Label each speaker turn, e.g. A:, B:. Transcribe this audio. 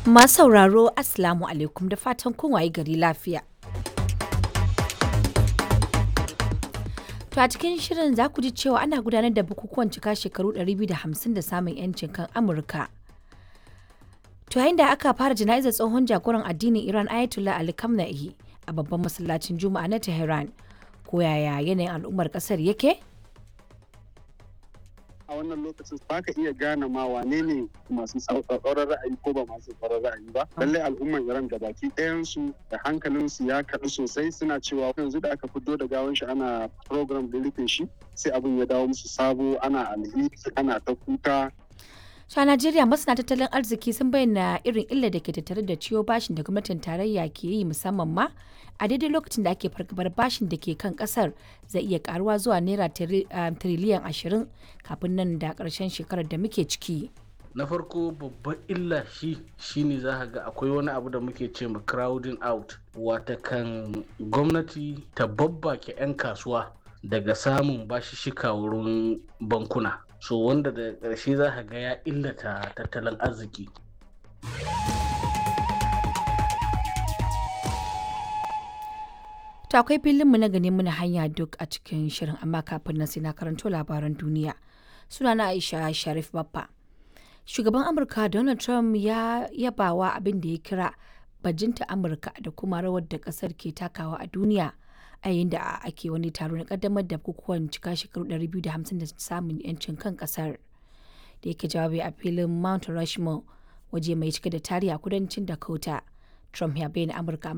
A: Masu sauraro Assalamu alaikum da fatan kun waye gari lafiya. To a cikin shirin za ku ji cewa ana gudanar da bukukuwan cika shekaru 250 da samun 'yancin kan Amurka. To yayin da aka fara jana'izar tsohon jagoran addinin Iran Ayatollah Ali Khamenei a babban masallacin Juma'a na Tehran. Ko yaya yanayin al'ummar kasar yake?
B: a wannan lokacin ba ka iya gane ma wane ne masu tsauraran ra'ayi ko ba masu tsauraran ra'ayi ba lallai al'umman iran gabaki ɗayansu da hankalinsu ya kaɗu sosai suna cewa yanzu da aka fito da gawan shi ana program da rufe shi sai abin ya dawo musu sabo ana alheri ana ta kuka
A: a Najeriya masana tattalin arziki sun bayyana irin illar da ke tattare da ciwo bashin da gwamnatin tarayya ke yi musamman ma a daidai lokacin da ake fargabar bashin da ke kan kasar zai iya karuwa zuwa naira tiriliyan ashirin kafin nan da karshen shekarar da muke ciki.
C: na farko babban illa shi shine za ka ga akwai wani abu da muke ce ma crowding out wata kan gwamnati ta babbake 'yan kasuwa daga samun bashi shika wurin bankuna so wanda da ƙarshe za ka ga ya illata tattalin arziki
A: To akwai filinmu na gani muna hanya duk a cikin shirin amma kafin nan sai na karanto labaran duniya. Sunana Aisha Sharif Baffa. Shugaban Amurka Donald Trump ya yabawa abin da ya kira bajinta Amurka da kuma rawar da kasar ke takawa a duniya a yayin da ake wani taro na kaddamar da bukukuwan cika shekaru 250 da samun 'yancin kan kasar. Da yake jawabi a filin Mount Rushmore waje mai cike da tarihi a kudancin Dakota. Trump ya bayyana Amurka